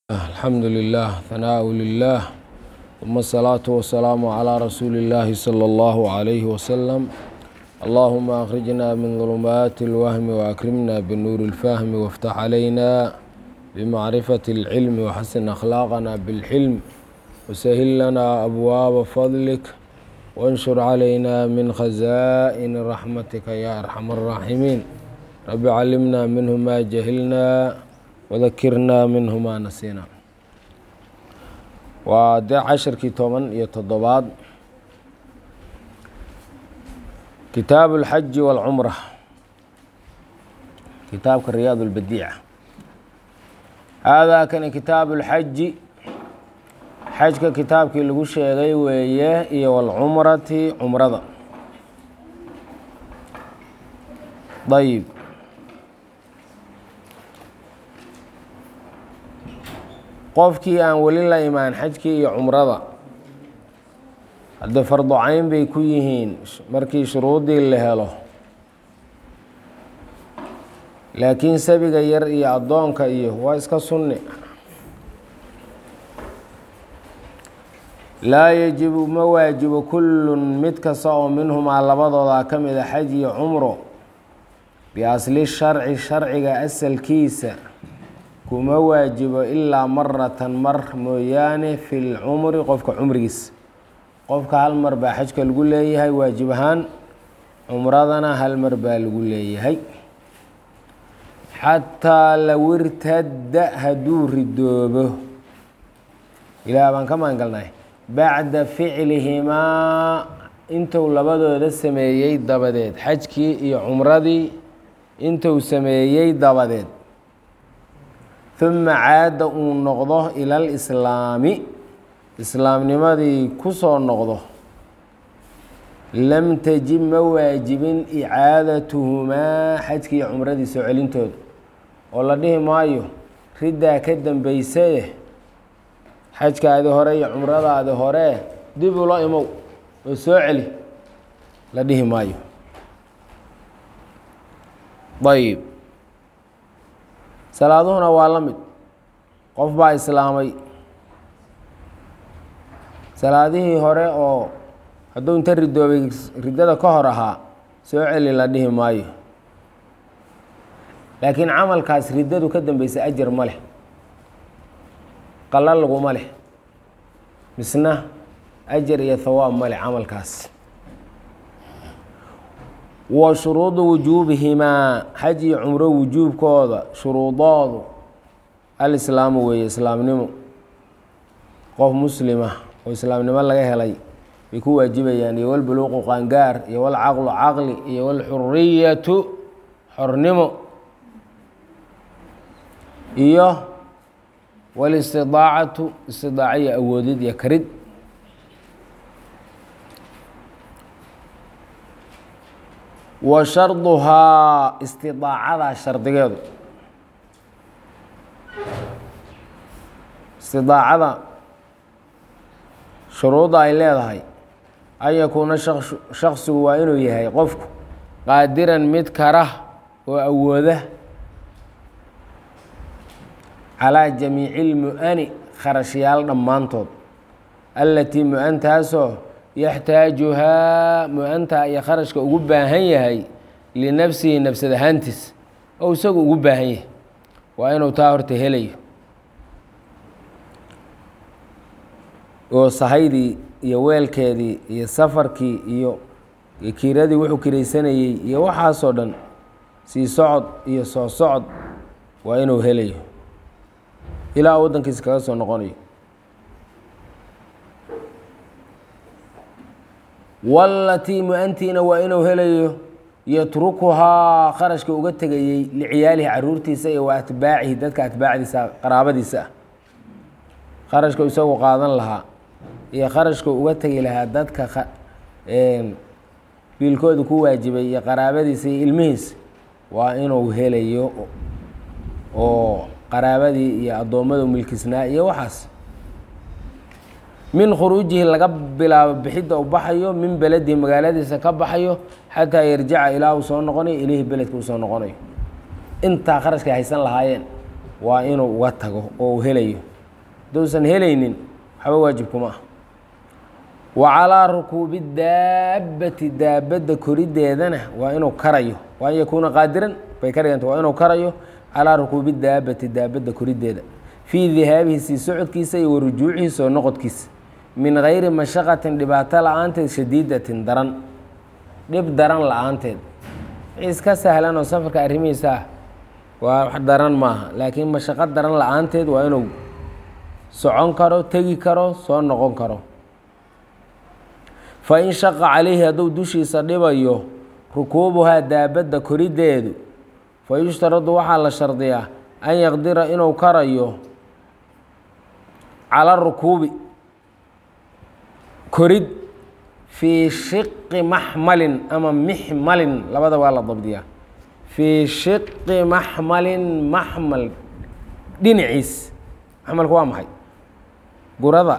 الحمد لله ثناء لله ثم الصلاة والسلام على رسول الله صلى الله عليه وسلم اللهم أخرجنا من ظلمات الوهم وأكرمنا بالنور الفهم وافتح علينا بمعرفة العلم وحسن أخلاقنا بالحلم وسهل لنا أبواب فضلك وانشر علينا من خزائن رحمتك يا أرحم الراحمين رب علمنا منه ما جهلنا وذكرنا منه ما نسينا waa dee cashirkii toban iyo toddobaad kitaabu اlxaji wاlcumra kitaabka riyaad اlbadiica haadaa kani kitaabu اlxaji xajka kitaabkii lagu sheegay weeye iyo wاlcumrati cumrada ayb qofkii aan weli la imaan xajkii iyo cumrada haddee fardu cayn bay ku yihiin markii shuruudii la helo laakiin sabiga yar iyo addoonka iyo waa iska sunni laa yajibu ma waajibo kullun mid kasta oo minhumaa labadooda ka mida xaj iyo cumro biasli sharci sharciga asalkiisa kuma waajibo ilaa maratan mar mooyaane fi lcumri qofka cumrigiisa qofka hal mar baa xajka lagu leeyahay waajib ahaan cumradana hal mar baa lagu leeyahay xataa low irtadda hadduu ridoobo ilaah baan ka maangalnay bacda ficlihimaa intuu labadooda sameeyey dabadeed xajkii iyo cumradii intuu sameeyey dabadeed uma caada uu noqdo ila alislaami islaamnimadii ku soo noqdo lam tajib ma waajibin icaadatuhumaa xajkii iyo cumradii soo celintooda oo la dhihi maayo riddaa ka dambeysaye xajkaadi hore iyo cumradaadi hore dib ula imow oo soo celi la dhihi maayo ayb salaaduhuna waa la mid qof baa islaamay salaadihii hore oo hadduu inta ridoobay riddada ka hor ahaa soo celi la dhihi maayo laakiin camalkaas riddadu ka dambeysa ajar ma leh qala laguma leh misna ajar iyo hawaab ma leh camalkaas wa shuruudu wujuubihimaa xaj iyo cumro wujuubkooda shuruudoodu alislaamu weeye islaamnimo qof muslima oo islaamnimo laga helay bay ku waajibayaan iyo walbuluuqu qaangaar iyo walcaqlu caqli iyo walxuriyatu xornimo iyo walistidaacatu istidaaca iyo awoodid iyo karid wa sharduhaa istidaacada shardigeedu istidaacada shuruudda ay leedahay an yakuuna shaksigu waa inuu yahay qofku qaadiran mid kara oo awooda calaa jamiici lmu-ani kharashyaal dhammaantood allatii mu-antaasoo yaxtaajuhaa mu-anta iyo kharashka ugu baahan yahay linafsihi nafsad ahaantiis oo isagu ugu baahan yahay waa inuu taa horta helayo oo sahaydii iyo weelkeedii iyo safarkii iyo kiiradii wuxuu kiraysanayey iyo waxaasoo dhan sii socod iyo soo socod waa inuu helayo ilaa waddankiisa kaga soo noqonayo walatii mu-antiina waa inuu helayo yatrukuhaa kharashka uga tegayey liciyaalihi caruurtiisa iyo wa atbaacihi dadka atbaacdiisa qaraabadiisa ah kharashka isagu qaadan lahaa iyo kharashka uga tegi lahaa dadka biilkooda ku waajibay iyo qaraabadiisa iyo ilmihiisa waa inuu helayo oo qaraabadii iyo addoommada milkisnaa iyo waxaas min khuruujihi laga bilaabo bixidda u baxayo min beledihi magaaladiisa ka baxayo xataa yarjaca ilaa uu soo noqonayo ileyhi beledka uu soo noqonayo intaa kharashkay haysan lahaayeen waa inuu uga tago oo uu helayo hadduusan helaynin waxba waajib kuma ah wa calaa rukuubi daabbati daabadda koriddeedana waa inuu karayo waa an yakuuna qaadiran bay ka dhiganta waa inuu karayo calaa rukuubi daabbati daabadda koriddeeda fii dihaabihi sii socodkiisa iyo wa rujuucihi soo noqodkiisa min gayri mashaqatin dhibaato la-aanteed shadiidatin daran dhib daran la-aanteed iska sahlan oo safarka arrimihiisa ah waa wax daran maaha laakiin mashaqo daran la-aanteed waa inuu socon karo tegi karo soo noqon karo fa in shaqa calayhi hadduu dushiisa dhibayo rukuubuhaa daabadda koriddeedu fa yushtaradu waxaa la shardiyaa an yaqdira inuu karayo cala rukuubi korid fii shiqi maxmalin ama mixmalin labada waa la dabdiyaa fii shiqi maxmalin maxmal dhinaciis maxmalku waa maxay gurada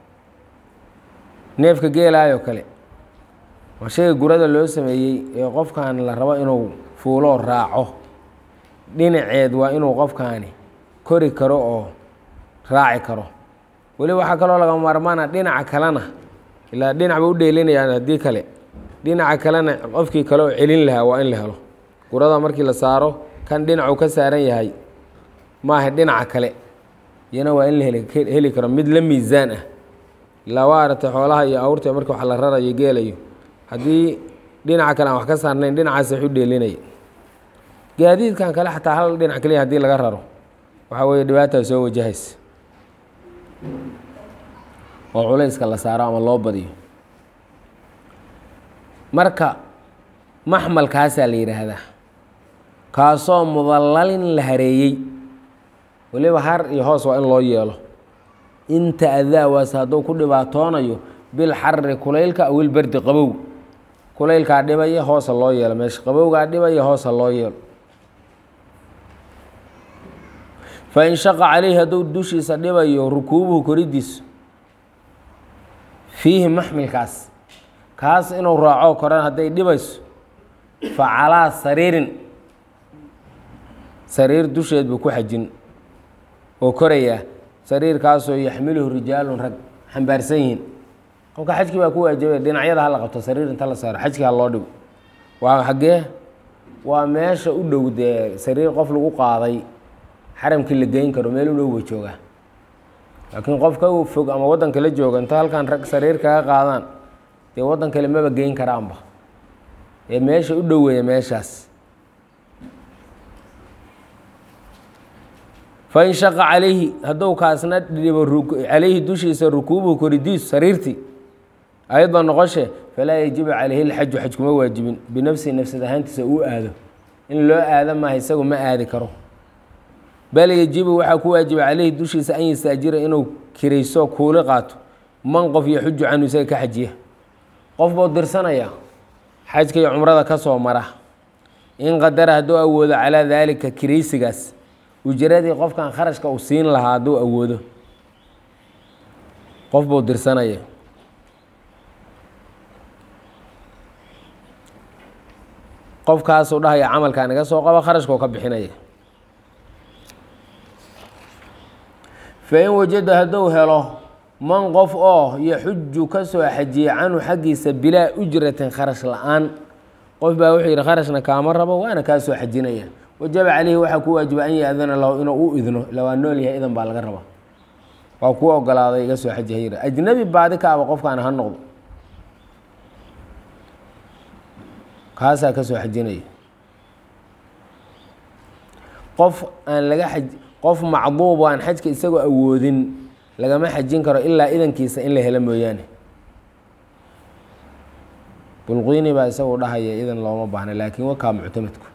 neefka geelaayoo kale waa shayga gurada loo sameeyey ee qofkan la rabo inuu fuuloo raaco dhinaceed waa inuu qofkaani kori karo oo raaci karo weli waxaa kaloo laga maarmaana dhinaca kalena ilaa dhinac ba u dheelinayaan haddii kale dhinaca kalena qofkii kale oo celin lahaa waa in la helo gurada markii la saaro kan dhinacuu ka saaran yahay maaha dhinaca kale iyana waa in la heli karo mid la miisaan ah ilaa waa aragtay xoolaha iyo awrta markii wax la rarayo geelayo haddii dhinaca kale aan wax ka saarnayn dhinacaas wax u dheelinaya gaadiidkan kale xataa hal dhinac keliya haddii laga raro waxaa weeye dhibaataa soo wajahaysa oo culayska la saaro ama loo badiyo marka maxmalkaasaa la yidhaahdaa kaasoo mudallalin la hareeyey weliba har iyo hoos waa in loo yeelo inta adaawaas hadduu ku dhibaatoonayo bil xarri kulaylka awil berdi qabow kulaylkaa dhibaya hoosa loo yeelo meesha qabowgaa dhibaya hoosa loo yeelo fa in shaqa caleyhi hadduu dushiisa dhibayo rukuubuhu koridiisu fiihi maxmilkaas kaas inuu raaco koran hadday dhibayso fa calaa sariirin sariir dusheed buu ku xajin oo korayaa sariirkaasoo yaxmiluhu rijaalun rag xambaarsan yihiin qofka xajkii baa ku waajibay dhinacyada ha la qabto sariir inta la saaro xajkii ha loo dhigo waa xaggee waa meesha u dhow dee sariir qof lagu qaaday xaramkii la geyn karo meel u dhow ba joogaa laakiin qof ka fog ama waddan kale jooga inta halkan rag sariir kaga qaadaan dee waddan kale maba geyn karaanba ee meesha u dhoweeya meeshaas fain shaqa calayhi hadduu kaasna dhibo calayhi dushiisa rukuubuhu koridiisu sariirtii ayadoo noqoshe falaa yajibu calayhi lxaju xaj kuma waajibin binafsihi nafsad ahaantiisa uu aado in loo aado maaha isagu ma aadi karo bal yajibu waxaa ku waajiba calayhi dushiisa an yastaajira inuu kirayso kuuli qaato man qof yaxuju canhu isaga ka xajiya qof buu dirsanaya xajka iyo cumrada ka soo mara in qadara hadduu awoodo calaa daalika kiraysigaas ujiradii qofkan kharashka uu siin lahaa hadduu awoodo qof buu dirsanaya qofkaasuu dhahaya camalkaan iga soo qabo kharashkuu ka bixinaya fain wajada hadduu helo man qof oo yaxuju ka soo xajiye canhu xaggiisa bilaa ujratin kharash la-aan qof baa wuxuu yidhi kharashna kaama rabo waana kaa soo xajinaya wajaba caleyhi waxaa ku waajiba an yaadana lahu inuu u idno ila waa nool yahay idan baa laga rabaa waa kuu ogolaaday iga soo xaji hayra ajnabi baadi ka aba qofkaan ha noqdo kaasaa ka soo xajinaya qof aan laga xaj qof macduub aan xajka isagoo awoodin lagama xajin karo ilaa idankiisa in la helo mooyaane bulquyni baa isagu dhahaya idan looma baahna laakiin wakaa muctamadku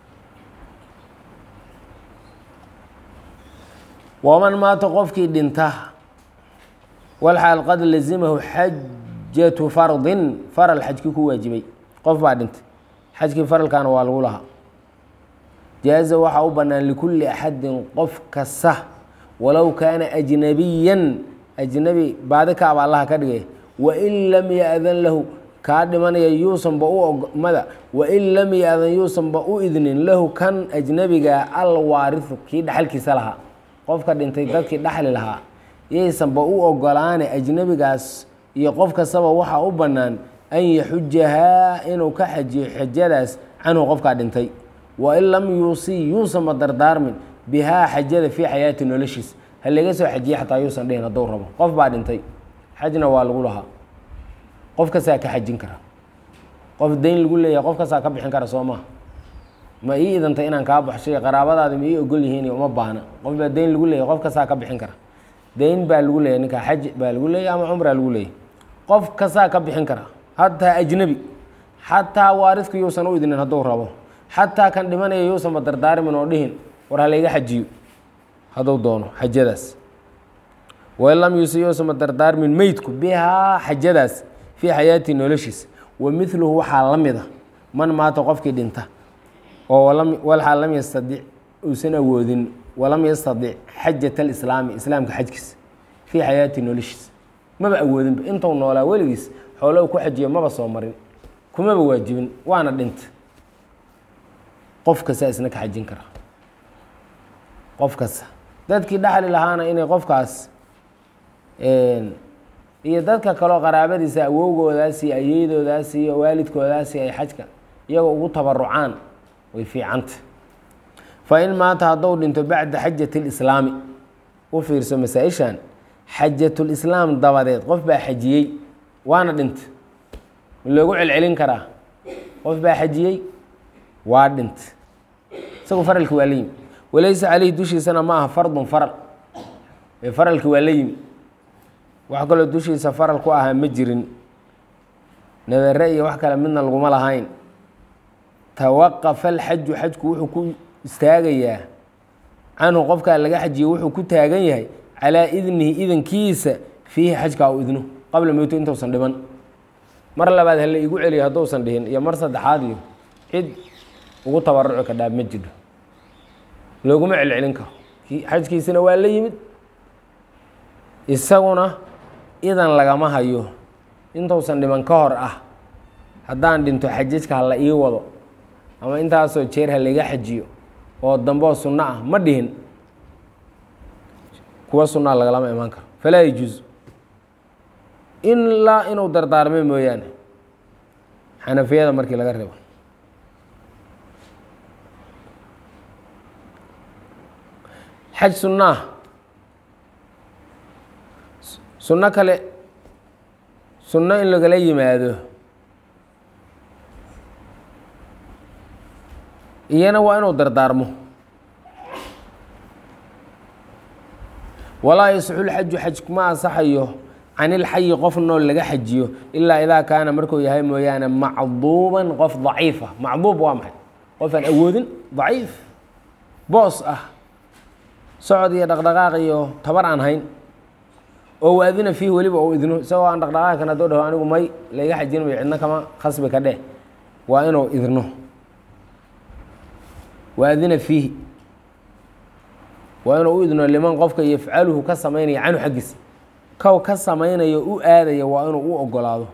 waman maata qofkii dhinta walxaal qad lazimahu xajatu fardin faral xajkii ku waajibay qof baa dhintay xajkii faralkaana waa lagu lahaa jaaza waxaa u bannaan likulli axadin qof kasta walow kaana ajnabiyan ajnabi baadi ka aba allaha ka dhigay wain lam ya-dan lahu kaa dhimanaya yuusanba u mada wain lam ya-dan yuusanba u idnin lahu kan ajnabiga alwaarihu kii dhaxalkiisa lahaa qofka dhintay dadkii dhaxli lahaa yaysanba u ogolaane ajnebigaas iyo qof kastaba waxaa u bannaan an yaxujahaa inuu ka xajiyo xajadaas canhu qofkaa dhintay wain lam yuusii yuusanba dardaarmin bihaa xajada fii xayaati noloshiis ha laga soo xajiye xataa yuusan dhihin hadduu rabo qof baa dhintay xajna waa lagu lahaa qof kastaa ka xajin kara qof dayn lagu leeyahay qof kastaa ka bixin kara soo maha ma ii idantay inaan kaa baxshay qaraabadaadi ma ii ogol yihiin uma baahna qof baa dayn lagu leeyahay qof kastaa ka bixin kara dayn baa lagu leeyahy ninkaa xaj baa lagu leeyahy ama cumraa lagu leeyahy qof kastaa ka bixin kara hataa ajnebi xataa waaridku yuusan u idnin hadduu rabo xataa kan dhimanaya yuusanba dardaarimin oo dhihin war ha layga xajiyo hadduu doono xajadaas wain lam yuusi yuusanba dardaarmin meydku bihaa xajadaas fii xayaati noloshiisa wa midluhu waxaa la mid a man maata qofkii dhinta oo walxaa lam yastadic uusan awoodin walam yastadic xajat alislaami islaamka xajkiisa fii xayaati noloshiisa maba awoodinba intuu noolaa weligiis xoolo ku xajiyo maba soo marin kumaba waajibin waana dhinta qof kasta isna ka xajin kara qof kasta dadkii dhaxli lahaana inay qofkaas iyo dadka kaleo qaraabadiisa awowgoodaas iyo ayeydoodaas iyo waalidkoodaasi ay xajka iyagoo ugu tabarucaan way fiicanta fa in maata hadduu dhinto bacda xajati lislaami u fiirso masaa-ishan xajatulislaam dabadeed qof baa xajiyey waana dhinta ma loogu celcelin karaa qof baa xajiyey waa dhinta isagu faralki waa la yimi walaysa caleyhi dushiisana ma aha fardun faral ee faralki waa la yimi wax kaloo dushiisa faral ku ahaa ma jirin nadare iyo wax kale midna laguma lahayn tawaqafa alxaju xajku wuxuu ku istaagayaa canhu qofkaa laga xajiyo wuxuu ku taagan yahay calaa idnihi idankiisa fiihi xajkaa u idno qabla mowto intuusan dhiman mar labaad hala igu celiyo hadduusan dhihin iyo mar saddexaad iyo cid ugu tabaruci kadhaa ma jiro looguma celcelin karo xajkiisina waa la yimid isaguna idan lagama hayo intuusan dhiman ka hor ah haddaan dhinto xajajka ha la ii wado ama intaasoo jeer ha layga xajiyo oo dambeoo sunno ah ma dhihin kuwa sunnaa lagalama imaan karo falaa yajuuz ilaa inuu dardaarmay mooyaane xanafiyada markii laga reebo xaj sunnaah sunno kale sunno in lagala yimaado iyana waa inuu dardaarmo walaa yasixu lxaju xaj kuma ansaxayo can ilxayi qof nool laga xajiyo ilaa idaa kaana markuu yahay mooyaane macduuban qof daciifa macduub waa maxay qof aan awoodin daciif boos ah socod iyo dhaqdhaqaaq iyo tabar aan hayn oo waadina fiih weliba ou idno isagoo aan dhaqdhaqaaq kan hadduu dhaho anigu may layga xajin mayo cidno kama khasbi ka dheh waa inuu idno waadina fiihi waa inuu u idno liman qofka yafcaluhu ka samaynaya canhu xaggiisa kow ka samaynayo u aadaya waa inuu u ogolaado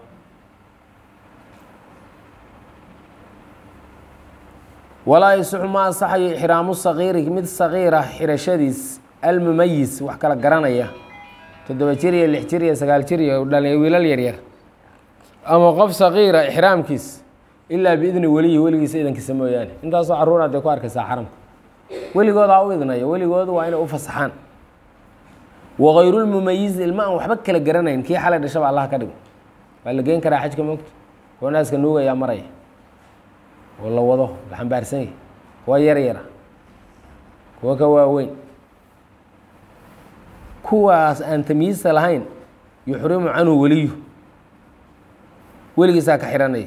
walaa yasixu ma ansaxayo ixraamu sagiiri mid sagiira xirashadiis almumayis wax kala garanaya toddoba jir iyo lix jir iyo sagaal jir iyo dhalinya wiilal yaryar ama qof sagiira ixraamkiis ilaa biidni weliyi weligiisa idankiisa mooyaane intaasoo caruur aad ku arkaysaa xaramka weligoodaa u idnaya weligoodu waa inay u fasaxaan wakayrulmumayiz ilma aan waxba kala garanayn kii xalay dhashaba allah ka dhigo waa la geen karaa xajka moogta kuwa naaska nuugayaa maraya oo la wado la xambaarsan yahy kuwa yar yara kuwa ka waaweyn kuwaas aan tamyiista lahayn yuxrimu canhu weliyu weligiisaa ka xihanaya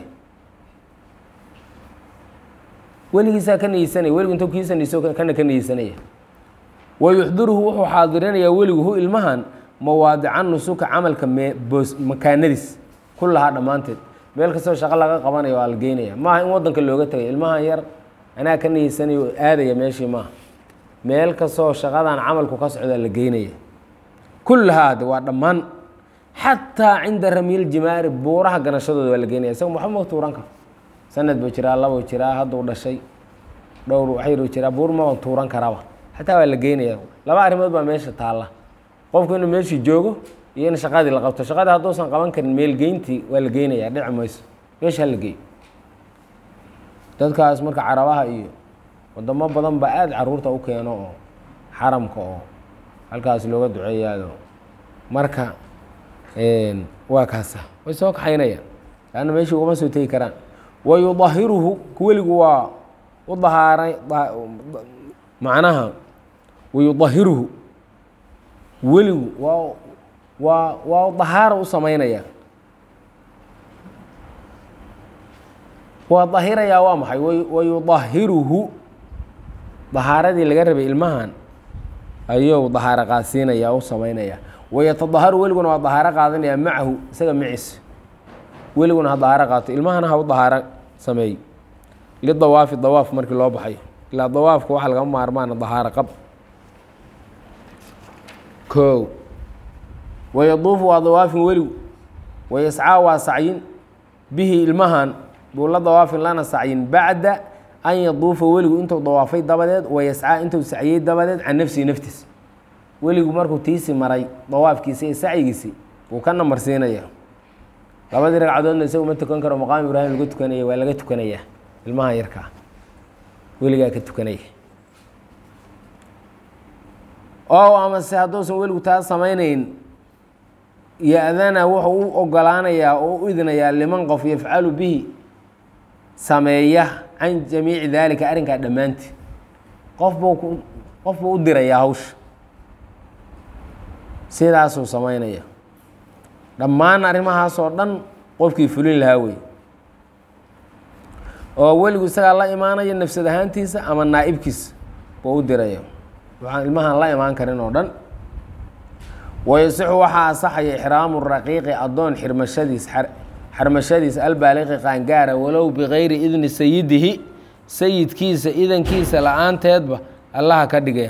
weligiisaa ka niyeysanaya weligu intuu kiisa niyso kana ka niyeysanaya wayuxdiruhu wuxuu xaadirinayaa weligu hu ilmahan mawaadica nusuka camalka mee boos makaanadiis kullahaa dhammaanteed meel kastoo shaqo laga qabanayo waa la geynaya maaha in waddanka looga tegay ilmahan yar anaa ka niyeysanayo oo aadaya meeshii maaha meel kastoo shaqadan camalku ka socdaa la geynaya kullahaa de waa dhammaan xataa cinda ramyil jimaari buuraha ganashadooda waa la geynaya isaga waxba ma tuuran karo sanad buu jiraa labuu jiraa hadduu dhashay dhowr waxyaruu jiraa buur maba tuuran karaba xataa waa la geynaya laba arrimood baa meesha taalla qofku inuu meeshii joogo iyo in shaqadii la qabto shaqadii hadduusan qaban karin meelgeyntii waa la geynayaa dhici mayso meesha ha la geey dadkaas marka carabaha iyo wadamo badan ba aada caruurta u keeno oo xaramka oo halkaas looga duceeyaado marka waa kaasa way soo kaxaynayaan laanna meeshii ugama soo tegi karaan wa yudahiruhu weligu waa u dahaaray macnaha wayudahiruhu weligu waa waa waa dahaaro u samaynaya waa dahirayaa waa maxay wayudahiruhu dahaaradii laga rabay ilmahan ayuu dahaaro qaadsiinaya u samaynaya wayatadaharu weliguna waa dahaaro qaadanaya macahu isaga maciis weliguna ha dahaaro qaato ilmahana ha u dahaaro sameey lidawaafi dawaaf markii loo baxayo ilaa dawaafka waxa lagama maarmaana dahaaro qab ko wayaduufu waa dawaafin weligu wayascaa waa sacyin bihi ilmahan buu la dawaafin lana sacyin bacda an yaduufa weligu intuu dawaafay dabadeed wayascaa intuu sacyey dabadeed can nafsihi naftiis weligu markuu tiisi maray dawaafkiisi iyo sacyigiisi wuu ka namarsiinaya labadii ragcadoodna isagu ma tukan karo maqaam ibraahim laga tukanaya waa laga tukanayaa ilmaha yarkaa weligaa ka tukanaya oo amase hadduusan weligu taa samaynayn ya-dana wuxuu u ogolaanayaa oo u idinayaa liman qof yafcalu bihi sameeya can jamiici daalika arrinkaa dhammaantii qof buu qof buu u dirayaa hawsha sidaasuu samaynaya dhammaan arrimahaasoo dhan qofkii fulin lahaa wey oo weligu isagaa la imaanaya nafsad ahaantiisa ama naa'ibkiisa buu u diraya waxaan ilmahan la imaan karin oo dhan wayasixu waxaa asaxaya ixraamu raqiiqi addoon xirmashadiis xarmashadiis albaaliqi qaangaara walow bikayri idni sayidihi sayidkiisa idankiisa la-aanteedba allaha ka dhigee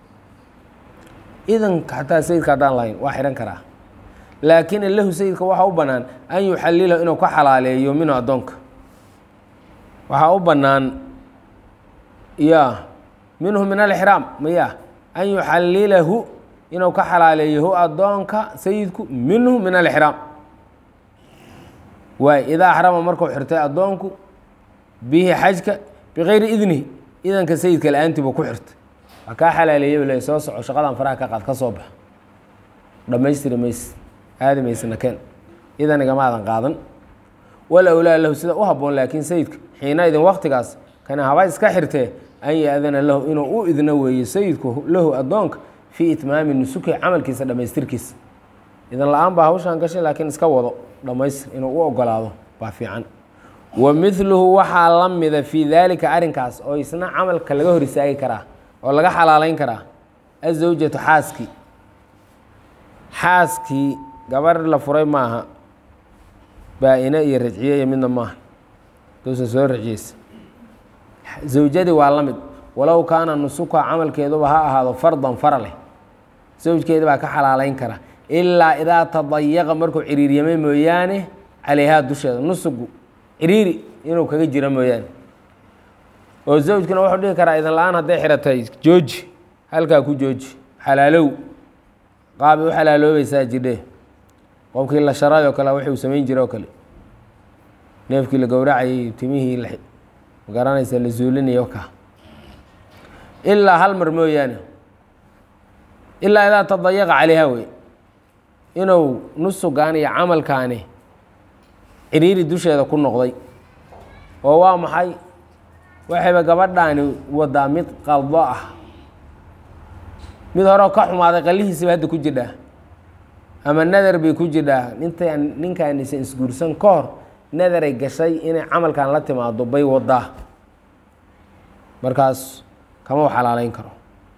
idanka xataa sayidka haddaan lahayn waa xihan karaa laakiin lahu sayidka waxaa u bannaan an yuxallila inuu ka xalaaleeyo minhu addoonka waxaa u bannaan ya minhu min alixraam maya an yuxallilahu inuu ka xalaaleeyo hu addoonka sayidku minhu min alixraam waay idaa axrama markuu xirtay addoonku bihi xajka bikayri idnihi idanka sayidka la-aantii buu ku xirtay waa kaa xalaaleeyay le soo soco shaqadan faraha ka qaad ka soo bax dhammaystiri mayse aadi maysena keen idanigama aadan qaadan wal awlaa lahu sida u habboon laakiin sayidka xiina idin waktigaas kana haba iska xirtee an ya-dana lahu inuu u idno weeye sayidku lahu addoonka fii itmaami nusuki camalkiisa dhammaystirkiisa idan la-aan baa hawshaan gashay laakiin iska wado dhammaystir inuu u ogolaado baa fiican wa midluhu waxaa la mida fii daalika arrinkaas oo isna camalka laga hor istaagi karaa oo laga xalaaleyn karaa azawjatu xaaskii xaaskii gabar la furay maaha baa-ine iyo rajciye iyo midna maaha duusan soo rajiyeysa zawjadii waa la mid walow kaana nusuka camalkeeduba ha ahaado fardan fara leh zawjkeeda baa ka xalaaleyn kara ilaa idaa tadayaqa markuu ciriiryamay mooyaane calayhaa dusheeda nusugu ciriiri inuu kaga jiro mooyaane oo zawjkuna wuxuu dhihi karaa idan la-aan hadday xiratay jooji halkaa ku jooji xalaalow qaabay u xalaaloobaysaa jidhe qofkii la sharay oo kale wuxuu samayn jire oo kale neefkii la gowracayay timihii la magaranaysa la zuulinayo ka ilaa hal mar mooyaane ilaa idaa tadayaqa calayha wey inuu nusugaan iyo camalkaani ciriiri dusheeda ku noqday oo waa maxay waxayba gabadhaani wadaa mid qaldo ah mid horeo ka xumaaday qallihiisiba hadda ku jidhaa ama nadar bay ku jidhaa ninta ninkaanisan isguursan ka hor nadaray gashay inay camalkan la timaado bay wadaa markaas kama xalaaleyn karo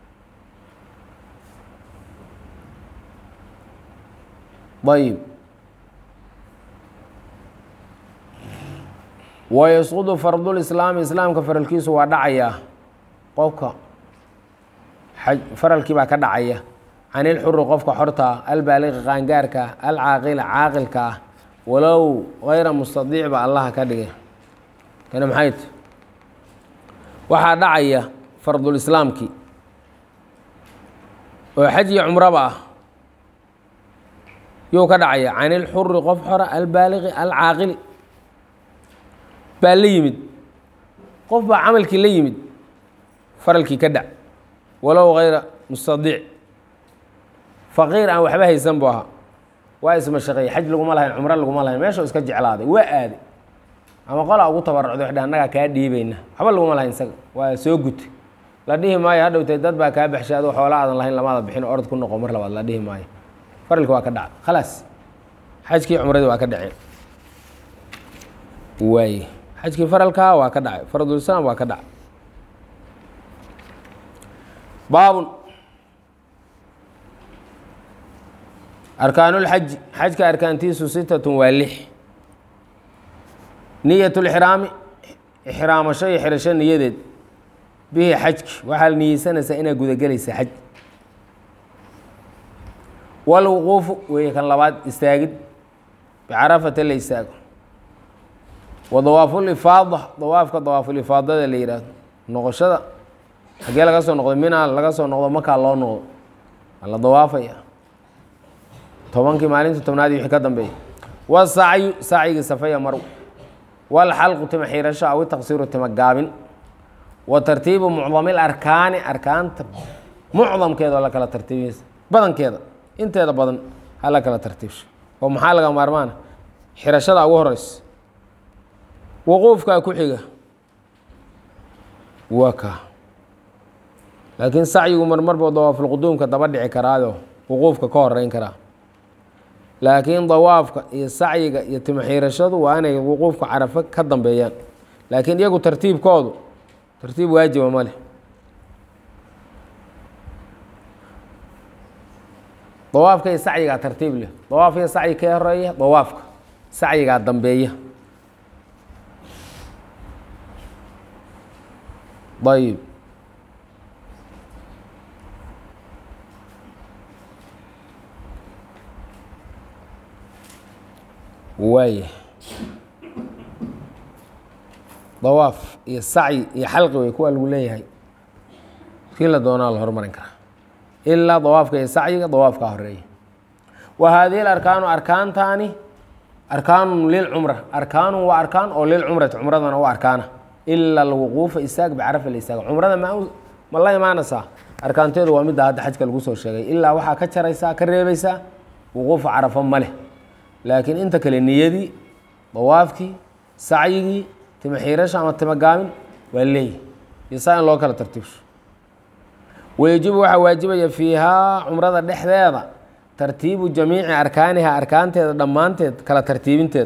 ayib wayasqudu fardulislaami islaamka faralkiisu waa dhacayaa qofka faralkii baa ka dhacaya can ilxuri qofka xortaa albaaliqi qaangaarka alcaaqila caaqilka ah walow gayra mustadiic ba allaha ka dhigay kana maxayt waxaa dhacaya fardulislaamkii oo xaj iyo cumraba ah yuu ka dhacaya can ilxuri qof xora albaaliqi alcaaqili baa la yimid qof baa camalkii la yimid faralkii ka dhac walow hayra mustadiic faqiir aan waxba haysan buu ahaa waa ismashaqeeyey xaj laguma lahayn cumro laguma lahayn meeshuu iska jeclaaday waa aaday ama qolaa ugu tabarucday waxdhe annagaa kaa dhiibayna waxba laguma lahayn isaga waa soo gutay la dhihi maayo hadhowtee dad baa kaa baxshay adoo xoola aadan lahayn lamaada bixin orod ku noqo mar labaad la dhihi maayo faralki waa ka dhacay khalaas xajkii cumradii waa ka dhaceen waaye xajkii faralkaa waa ka dhacay faradulslaam waa ka dhacay baabun arkaanulxaji xajka arkaantiisu sitatun waa lix niyat lxiraami ixraamasho iyo xirasho niyadeed bihi xajki waxaad niyeysanaysaa inaad gudagelaysa xaj walwuquufu weeye kan labaad istaagid bicarafata la istaago wa dawaafulifaada dawaafka dawaafulifaadada la yidhaahdo noqoshada xagee laga soo noqdo mina laga soo noqdo makaa loo noqdo waa la dawaafaya tobankii maalinta tobnaadii wixii ka dambeeya wasacyu sacyigii safaya marw walxalqu tima xiirasho aw taqsiiru tima gaabin wa tartiibu mucdamil arkaani arkaanta mucdamkeeda oo la kala tartiibiyeysa badankeeda inteeda badan ha la kala tartiibsho oo maxaa laga maarmaana xirashada ugu horeysa wuquufkaa ku xiga waa kaa laakiin sacyigu marmarba dawaafulquduumka daba dhici karaayo wuquufka ka horeyn karaa laakiin dawaafka iyo sacyiga iyo timaxiirashadu waa inay wuquufka carafo ka dambeeyaan laakiin iyagu tartiibkoodu tartiib waajiba ma leh dawaafka iyo sacyigaa tartiib leh dawaafka iyo sacyi ka horeeya dawaafka sacyigaa dambeeya ayib waaya dawaaf iyo sacyi iyo xalqi wey kuwaa lagu leeyahay kii la doonaa la horumarin karaa ilaa dawaafka iyo sacyiga dawaafkaa horeeya wa haadihi arkaanu arkaantaani arkaanun lilcumra arkaanun waa arkaan oo lilcumrati cumradana u arkaana ila alwuquufa istaag bicarafa la istaaga cumrada ma ma la imaanaysaa arkaanteedu waa midda hadda xajka lagu soo sheegay ilaa waxaa ka jaraysaa ka reebaysaa wuquufa carafo ma leh laakiin inta kale niyadii dawaafkii sacyigii tima xiirasha ama tima gaabin waa leeyahy iyo saa in loo kala tartiibsho wayajibu waxaa waajibaya fiihaa cumrada dhexdeeda tartiibu jamiici arkaaniha arkaanteeda dhammaanteed kala tartiibinteeda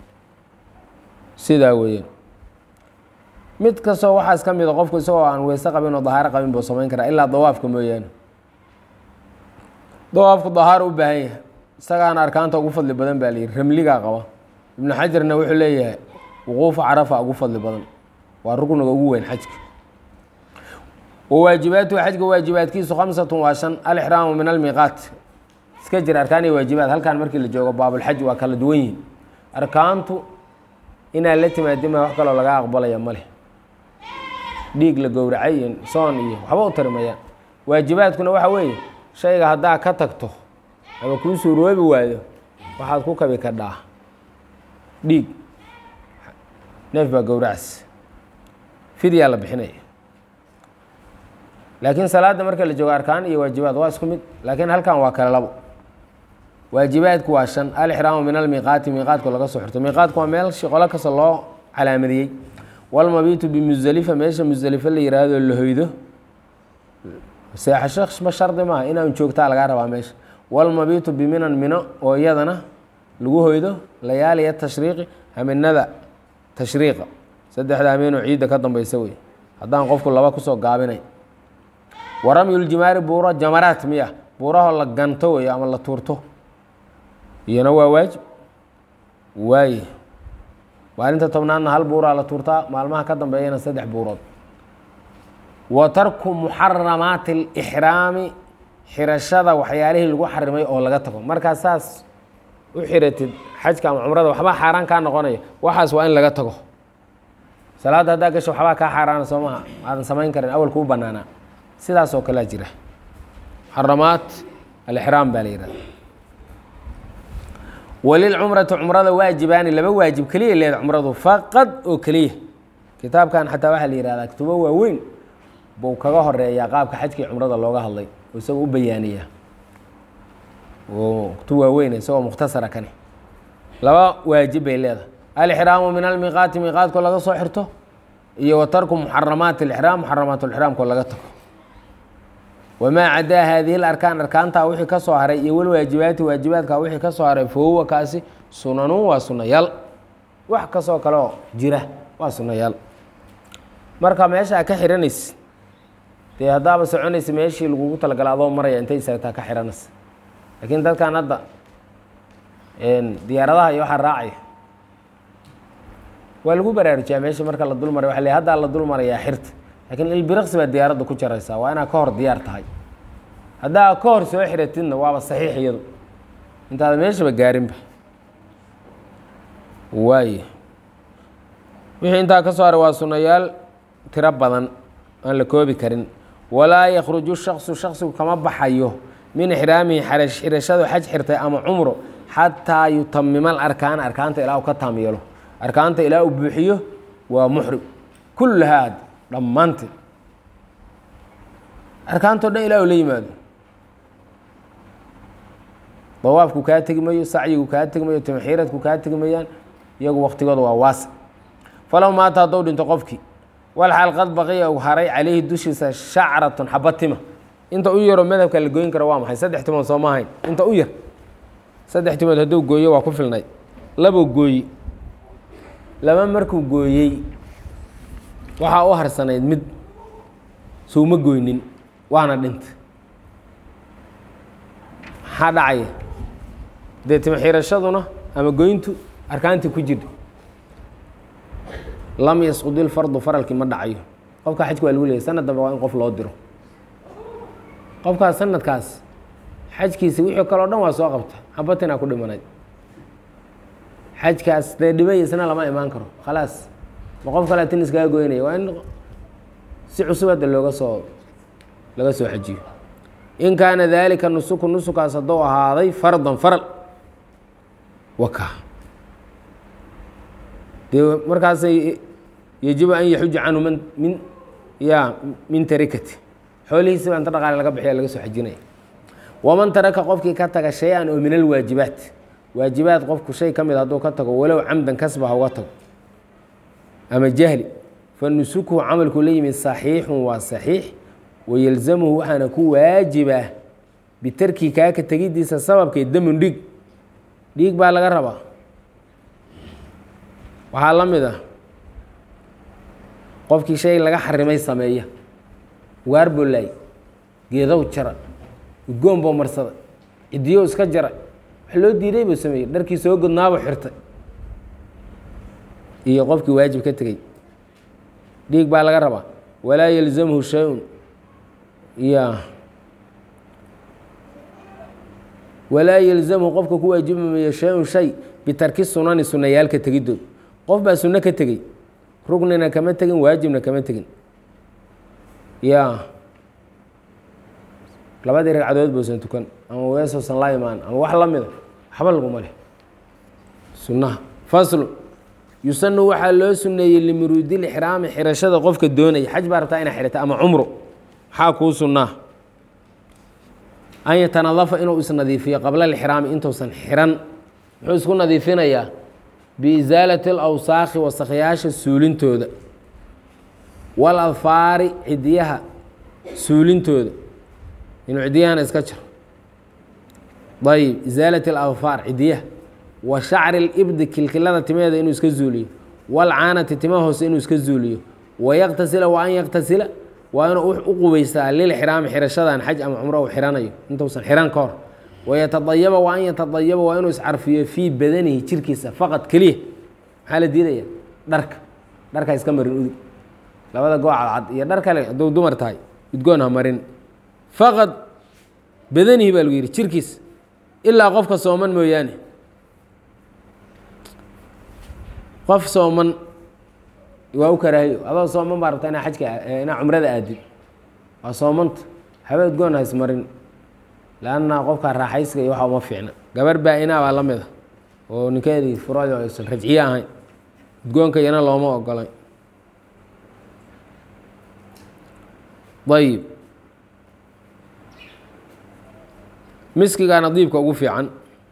sidaa weeyaan mid kastoo waxaas ka mida qofku isagoo aan weyse qabin oo dahaaro qabin buu samayn karaa ilaa dawaafka mooyaane dawaafku dahaaro u baahan yahay isagaana arkaanta ugu fadli badan baa layihi ramligaa qaba ibnu xajarna wuxuu leeyahay wuquufu carafa ugu fadli badan waa rukniga ugu weyn xajka wawaajibaatuhu xajka waajibaadkiisu khamsatun waa shan alixraamu min almiiqaat iska jira arkaan iyo waajibaad halkan markii la joogo baabulxaj waa kala duwan yihin arkaantu inaad la timaadima wax kaloo laga aqbalaya ma leh dhiig la gowracay iyo soon iyo waxba u tarimayaan waajibaadkuna waxa weeye shayga haddaa ka tagto ama kuu suuroobi waayo waxaad ku kabi kadhaa dhiig neef baa gowracas fidyaa la bixinaya laakiin salaadda marka la joogo arkaan iyo waajibaad waa isku mid laakiin halkan waa kale labo waajibaadku waa shan alixraamu min almiiqaati miiqaadku laga soo xirto miiqaadku waa meel shiqolo kasta loo calaamadiyey walmabiitu bimusdelifa meesha musdelifo la yiraahdo la hoydo seexasho ma shardi maaha inaan joogtaa lagaa rabaa meesha walmabiitu biminan mino oo iyadana lagu hoydo layaaliya tashriiqi haminada tashriiqa saddexda hameenoo ciidda ka dambeysa wey haddaan qofku laba kusoo gaabinay waramyuljimaari buuro jamaraat miya buurahoo la ganto wey ama la tuurto iyana waa waajib waaye maalinta tobnaadna hal buuraa la tuurtaa maalmaha ka dambeeyana saddex buurood wa tarku muxaramaati alixraami xirashada waxyaalihii lagu xarimay oo laga tago markaa saas u xiratid xajka ama cumrada waxbaa xaaraan kaa noqonaya waxaas waa in laga tago salaadda haddaa gasho waxbaa kaa xaaraana soo maha aadan samayn karin awal kuu banaanaa sidaas oo kalea jira muxaramaat alixraam baa la yihahda walilcumrati cumrada waajibaani laba waajib keliya leeda cumradu faqad oo keliya kitaabkan xataa waxaa la yihahdaa kitubo waaweyn buu kaga horeeyaa qaabka xajkii cumrada looga hadlay oo isagoo u bayaaniyaa kutub waaweyn isagoo mukhtasara kani laba waajib bay leedahay alixraamu min almiiqaati miiqaadkoo laga soo xirto iyo wa tarku muxaramaati alixraam muxaramaat lixraamkoo laga tago wamaa cadaa haadihi larkaan arkaantaa wixii ka soo haray iyo walwaajibaati waajibaadka wixii ka soo haray fahuwa kaasi sunanun waa sunayaal wax kastoo kaleoo jira waa sunayaal marka meesha a ka xiranaysa dee haddaaba soconaysa meeshii lagugu talagala adoo maraya intay istaagtaa ka xiranaysa laakiin dadkan hadda diyaaradaha iyo waxaa raacaya waa lagu baraarujiyaa meesha marka la dul maray waa le haddaa la dul marayaa xirta lakiin ilbiraqsi baa diyaaradda ku jaraysaa waa inaad ka hor diyaar tahay haddaa ka hor soo xiratidna waaba saxiix iyadu intaada meeshaba gaarinba waay wixii intaa ka soo haray waa sunayaal tiro badan aan la koobi karin walaa yakruju shaksu shaksigu kama baxayo min ixraamihi xirashadu xaj xirtay ama cumro xataa yutamima alarkaan arkaanta ilaa uu ka taam yeelo arkaanta ilaa uu buuxiyo waa muxrim kullahaa dhammaanteed arkaantao dhan ilaa uu la yimaado dawaafku kaa tegi mayo sacyigu kaa tegi mayo tamxiiradku kaa tegi mayaan iyagu waktigooda waa waasa falow maata haddou dhinto qofkii walxaal qad baqiya u haray calayhi dushiisa shacratun xabatima inta u yaroo madhabka la gooyin karo waa maxay saddex timood soo ma ahayn inta u yar saddex timood hadduu gooyo waa ku filnay labuu gooyi laba markuu gooyey waxaa u harsanayd mid souma goynin waana dhinta maxaa dhacaya dee timoxiirashaduna ama goyntu arkaantii ku jirta lam yasqud ilfardu faralkii ma dhacayo qofka xajka waa lagu leeyay sanad dambe waa in qof loo diro qofkaas sanadkaas xajkiisa wixii kaleo dhan waa soo qabta xabatinaa ku dhimanayd xajkaas dee dhibaysna lama imaan karo khalaas ma qof kale tin iskaga goynaya waa in si cusub hadda looga soo laga soo xajiyo in kaana daalika nusuku nusukaas hadduu ahaaday fardan faral waka dee markaasay yajibu an yaxuja canhu man min ya min tarikati xoolihiisi baa inta dhaqaale laga bixiya laga soo xajinaya waman taraka qofkii ka taga shay-an oo min alwaajibaat waajibaad qofku shay ka mid hadduu ka tago walow camdan kasba ha uga tago ama jahli fa nusukuhu camalku la yimid saxiixun waa saxiix wayelzamuhu waxaana ku waajibaa bitarkii kaaka tegidiisa sababkeed damun dhiig dhiig baa laga rabaa waxaa la mid ah qofkii shay laga xarimay sameeya waar boolaay geedow jara udgoon boo marsada cidiyow iska jara wax loo diiday buu sameeyey dharkii soo godnaabuu xirtay iyo qofkii waajib ka tegey dhiig baa laga rabaa walaa yelzamhu shay-un ya walaa yelzamhu qofka ku waajibmamayo shay-un shay bitarki sunani sunayaalka tegidood qof baa sunno ka tegey rugnina kama tegin waajibna kama tegin ya labadii ragcadood bousan tukan ama weesoosan la imaan ama wax la mida waxba laguma leh sunnaha faslu yusanu waxaa loo suneeyey limuruudil ixraami xirashada qofka doonaya xaj baa rabtaa inaa xirata ama cumro maxaa kuu sunnaa an yatanadafa inuu isnadiifiyo qabla lixraami intuusan xiran muxuu isku nadiifinayaa biisaalati alawsaakhi wasakyaasha suulintooda waladfaari cidiyaha suulintooda inuu cidiyahana iska jiro ayib isaalati aladfaar cidiyaha wa shacri libdi kilkilada timeeda inuu iska zuuliyo walcaanati tima hoose inuu iska zuuliyo wayaqtasila wa an yaqtasila waa inuu u qubaystaa lilxiraami xirashadan xaj ama cumro uu xiranayo intuusan xiran ka hor wayatadayaba wa an yatadayaba waa inuu iscarfiyo fii badanihi jirkiisa faqad keliya maxaa la diidaya dharka dharka iska marin udug labada goo cadcad iyo dhar kale hadduu dumar tahay udgoon ha marin faqad badanihi baa lagu yidhi jirkiisa ilaa qofka sooman mooyaane qof sooman waa u karaahiyo adoo sooman baa rabta inaa xajka inaa cumrada aadid waa soomanta haba udgoon ha ismarin lanna qofka raaxaysiga iyo waxa uma fiicna gabar baa-inaa baa la mida oo ninkeedii furayo aysan rajciye ahayn udgoonka iyana looma ogolay ayib miskigaa nadiibka ugu fiican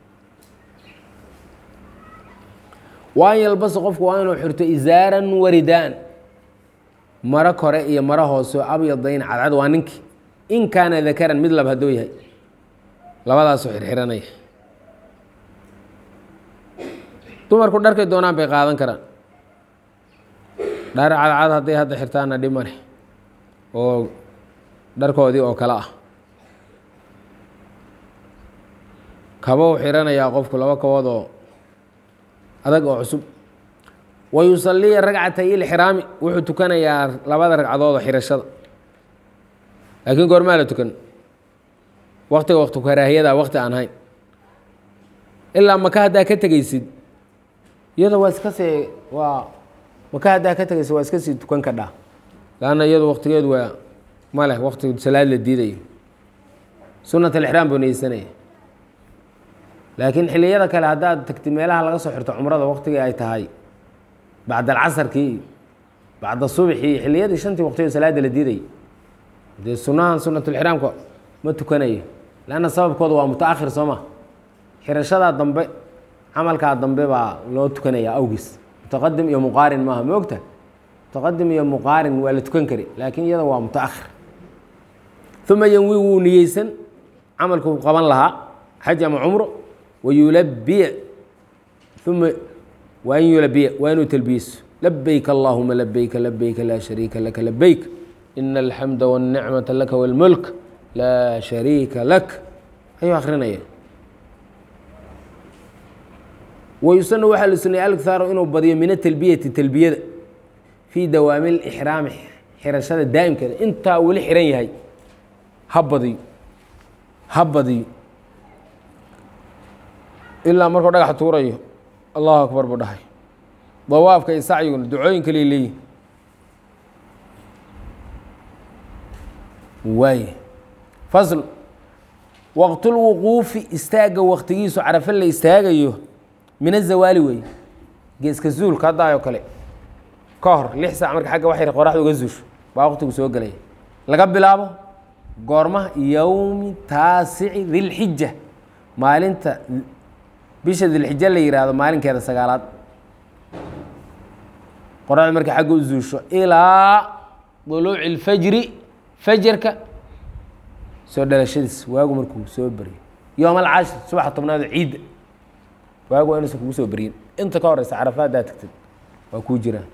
waan yalbasa qofku waa inuu xirto isaaran waridaan maro kore iyo maro hoose oo abyadayn cadcad waa ninki in kaana dakaran mid lab hadduu yahay labadaasoo xirxiranaya dumarku dharkay doonaan bay qaadan karaan dhar cadcad hadday hadda xirtaana dhib ma leh oo dharkoodii oo kale ah kabou xiranayaa qofku laba kabood oo adag oo cusub wa yusaliya ragcatay ilxiraami wuxuu tukanayaa labada ragcadood oo xirashada laakiin goormaa la tukan waktiga waktu karaahiyada wakti aan hayn ilaa maka haddaa ka tegeysid iyada waa iska see waa maka haddaa ka tegeysid waa iska sii tukan kadhaa lanna iyadu waktigeedu waa ma leh wakti salaad la diidayo sunat alixraam buu neysanaya laakiin xiliyada kale haddaad tagti meelaha laga soo xirto cumrada waktigii ay tahay bacda alcasarkii iyo bacda subxi iyo xiliyadii shantii waqtiyo salaada la diiday dee sunahan sunatulixraamka ma tukanayo lanna sababkooda waa muta-akhir soo ma xirashadaa dambe camalkaa dambe baa loo tukanayaa awgiis mutaqadim iyo muqaarin maaha ma ogta mutaqadim iyo muqaarin waa la tukan kari laakiin iyada waa muta-akhir uma yanwi wuu niyeysan camalkuu qaban lahaa xaj ama cumro wayulabiya uma waa in yulabiya waa inuu talbiyeso labeyk allahuma labeyka labeyka laa shariika laka labeyk ina alxamda wاlnicmata laka wاlmulk laa shariika lak ayuu akrinaya wayusana waxaa la sunayay alkhaaro inuu badiyo min atalbiyati talbiyada fii dawaami lixraami xirashada daa'imkeeda intaa weli xiran yahay ha badiyo ha badiyo ilaa markuu dhagax tuurayo allahu akbar buu dhahay dawaafka iyo sacyiguna ducooyin kaliya leeyihin waay fasl waqtulwuquufi istaagga waktigiisu carafe la istaagayo min azawaali weeye geeska zuulka haddaayoo kale ka hor lix saac marka xagga waxay qoraxda uga zuusho baa waqtigu soo gelaya laga bilaabo goormaha yowmi taasici dilxija maalinta bisha dilxija la yihahdo maalinkeeda sagaalaad qoraxda markay xagga u zuusho ilaa duluuci اlfajri fajarka soo dhalashadiis waagu markuu soo beryo yoom alcashir subaxa tobnaado ciidda waagu waa inuusan kugu soo beryin inta ka horeysa carafa haddaa tagtid waa kuu jiraan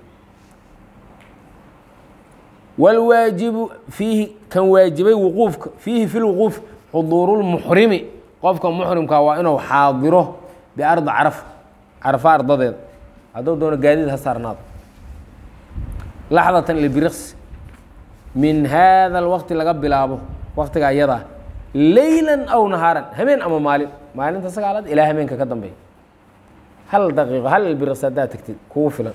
wاlwaajibu fiihi kan waajibay wuquufka fiihi fi lwuquuf xuduuru lmuxrimi qofka muxrimka waa inuu xaadiro biardi carafa carafa ardadeeda hadduu doono gaadiid ha saarnaado laxdatan libiriqsi min haada alwaqti laga bilaabo waktiga ayadaa leylan aw nahaaran habeen ama maalin maalinta sagaalaad ilaa habeenka ka dambeeya hal daqiiqo hal ilbiriqsi haddaa tagtid kugu filan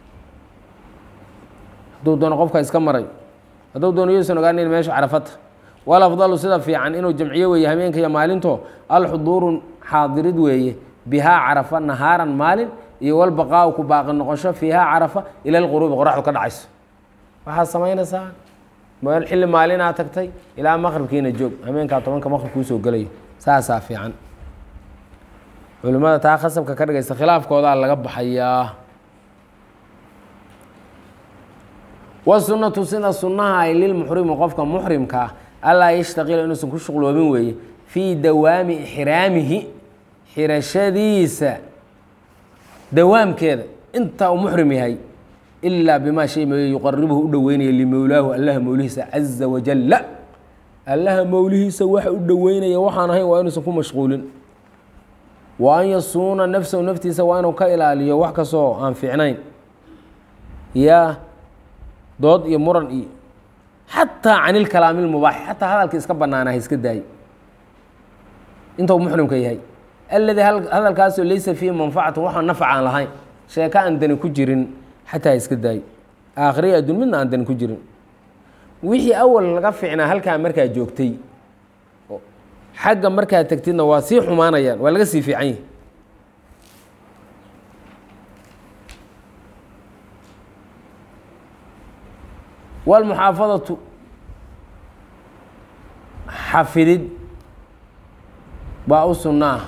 hadduu doono qofka iska marayo hadduu doono yuusan ogaanin meesha carafata walafdalu sida fiican inuu jamciyo weeye habeenka iyo maalinto alxuduuru xaadirid weeye bihaa carafa nahaaran maalin iyo walbaqaa ku baaqi noqosho fiihaa carafa ila lquruubi qoraxdu ka dhacayso waxaad samaynaysaa meel xilli maalinaa tagtay ilaa maqribkiina joog habeenkaa tobanka maqribka usoo gelayo saasaa fiican culimmada taa khasabka ka dhigaysa khilaafkoodaa laga baxayaa wasunatu sida sunnaha ay lilmuxrimi qofka muxrimka ah allaa yashtaqila inuusan ku shuqloobin weeye fii dawaami ixraamihi xirashadiisa dawaamkeeda intaa uu muxrim yahay ilaa bimaa shay mooye yuqaribuhu u dhoweynaya limowlaahu allaha mowlihiisa caza wajalla allaha mowlihiisa waxa u dhoweynaya waxaan ahayn waa inuusan ku mashquulin wa an yasuuna nafsahu naftiisa waa inuu ka ilaaliyo wax kastoo aan fiicnayn yaa dood iyo muran iyo xataa can ilkalaami lmubaax xataa hadalka iska banaanaha iska daayo inta uu muxrimka yahay alladii hadalkaasoo laysa fiihi manfacatu waxaan nafac aan lahayn sheeko aan dani ku jirin xataa iska daayo aakhiriya adduun midna aan dani ku jirin wixii awal laga fiicnaa halkaa markaa joogtay xagga markaa tegtidna waa sii xumaanayaan waa laga sii fiican yahi wاlmuxaafadatu xafidid baa u sunno ah